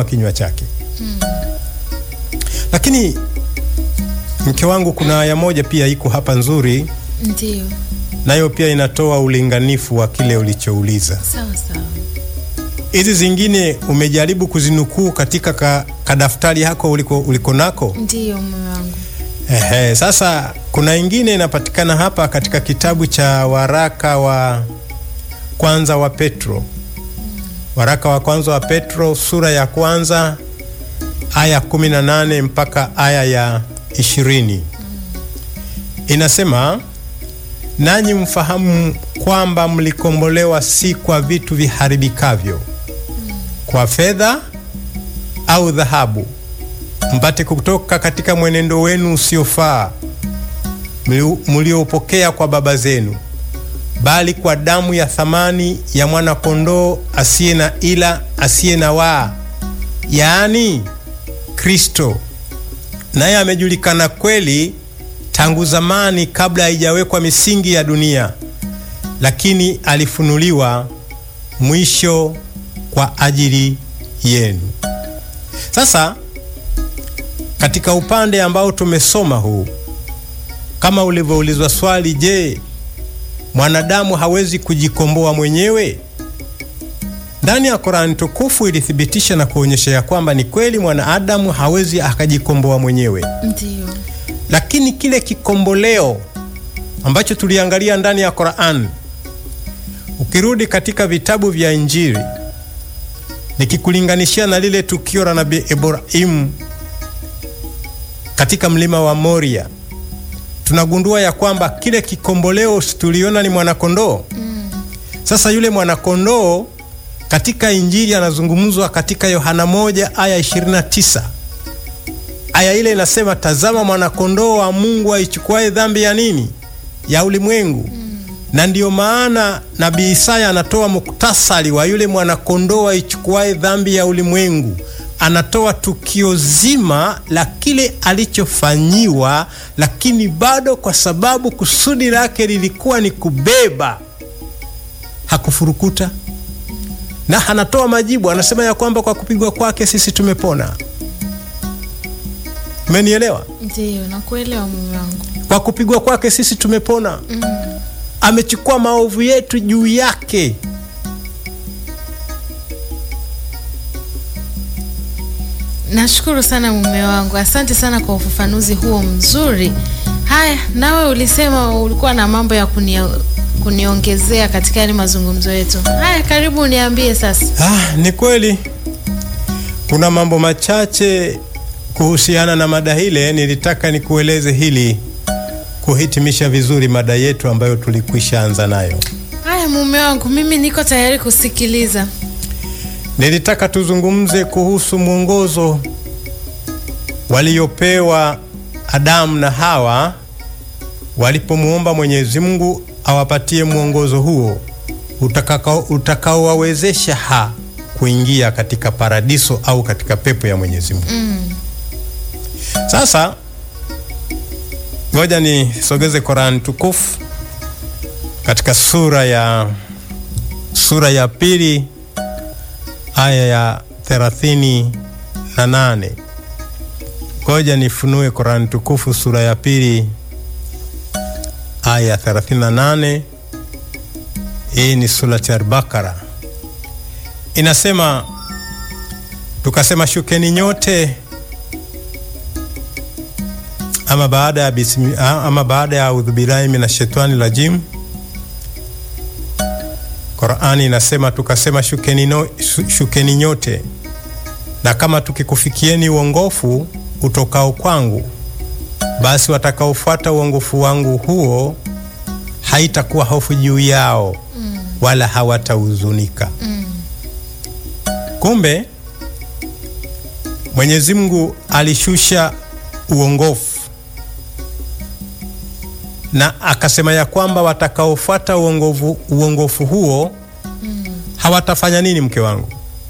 kufunua kinywa chake. Lakini mke wangu, kuna aya moja pia iko hapa nzuri, Ndio, nayo pia inatoa ulinganifu wa kile ulichouliza. sawa sawa. Hizi zingine umejaribu kuzinukuu katika ka, kadaftari hako uliko, uliko nako. Ndio mume wangu. Ehe, sasa kuna ingine inapatikana hapa katika kitabu cha waraka wa kwanza wa Petro, waraka wa kwanza wa Petro sura ya kwanza aya 18 mpaka aya ya 20. Inasema, nanyi mfahamu kwamba mlikombolewa si kwa vitu viharibikavyo, kwa fedha au dhahabu mpate kutoka katika mwenendo wenu usiofaa mlioupokea kwa baba zenu, bali kwa damu ya thamani ya mwana-kondoo asiye na ila asiye na waa, yaani Kristo, naye amejulikana kweli tangu zamani, kabla haijawekwa misingi ya dunia, lakini alifunuliwa mwisho kwa ajili yenu. Sasa katika upande ambao tumesoma huu, kama ulivyoulizwa swali, je, mwanadamu hawezi kujikomboa mwenyewe? Ndani ya Korani tukufu ilithibitisha na kuonyesha ya kwamba ni kweli mwanadamu hawezi akajikomboa mwenyewe, Ndio, lakini kile kikomboleo ambacho tuliangalia ndani ya Korani, ukirudi katika vitabu vya Injili, nikikulinganishia na lile tukio la Nabii Ibrahimu katika mlima wa Moria tunagundua ya kwamba kile kikomboleo tuliona ni mwanakondoo. Sasa yule mwanakondoo katika Injili anazungumzwa katika Yohana moja aya 29. Aya ile inasema, tazama mwanakondoo wa Mungu aichukuaye dhambi ya nini? Ya ulimwengu. Na ndiyo maana nabii Isaya anatoa muktasari wa yule mwanakondoo aichukuaye dhambi ya ulimwengu anatoa tukio zima la kile alichofanyiwa, lakini bado kwa sababu kusudi lake lilikuwa ni kubeba, hakufurukuta na anatoa majibu. Anasema ya kwamba kwa kupigwa kwake sisi tumepona. Umenielewa? ndio, nakuelewa mume wangu. Kwa kupigwa kwake sisi tumepona. Amechukua maovu yetu juu yake. Nashukuru sana mume wangu, asante sana kwa ufafanuzi huo mzuri. Haya, nawe ulisema ulikuwa na mambo ya kunia, kuniongezea katika yale mazungumzo yetu. Haya, karibu uniambie sasa. Ah, ni kweli kuna mambo machache kuhusiana na mada hile. Nilitaka nikueleze hili kuhitimisha vizuri mada yetu ambayo tulikwisha anza nayo. Haya mume wangu, mimi niko tayari kusikiliza. Nilitaka tuzungumze kuhusu mwongozo waliopewa Adamu na Hawa walipomwomba Mwenyezi Mungu awapatie mwongozo huo utakao- utakaowawezesha ha kuingia katika paradiso au katika pepo ya Mwenyezi Mungu. Sasa ngoja nisogeze Qur'an tukufu katika sura ya sura ya pili aya ya thelathini na nane. Ngoja nifunue Qur'an tukufu sura ya pili aya ya 38. Hii ni surati Al-Bakara, inasema tukasema, shukeni nyote ama baada ya bismi, ama baada ya audhu billahi minash shaitani rajim. Qur'ani inasema tukasema, shukeni, no, shu- shukeni nyote na kama tukikufikieni uongofu utokao kwangu, basi watakaofuata uongofu wangu huo haitakuwa hofu juu yao wala hawatahuzunika. Kumbe Mwenyezi Mungu alishusha uongofu na akasema ya kwamba watakaofuata uongofu, uongofu huo hawatafanya nini, mke wangu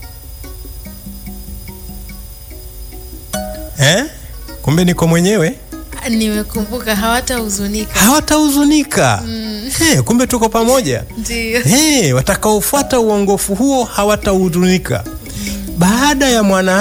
eh? Kumbe niko mwenyewe, Nimekumbuka, hawatahuzunika. hawatahuzunika. Eh, kumbe tuko pamoja. Ndio. Hey, watakaofuata uongofu huo hawatahuzunika. Baada ya mwana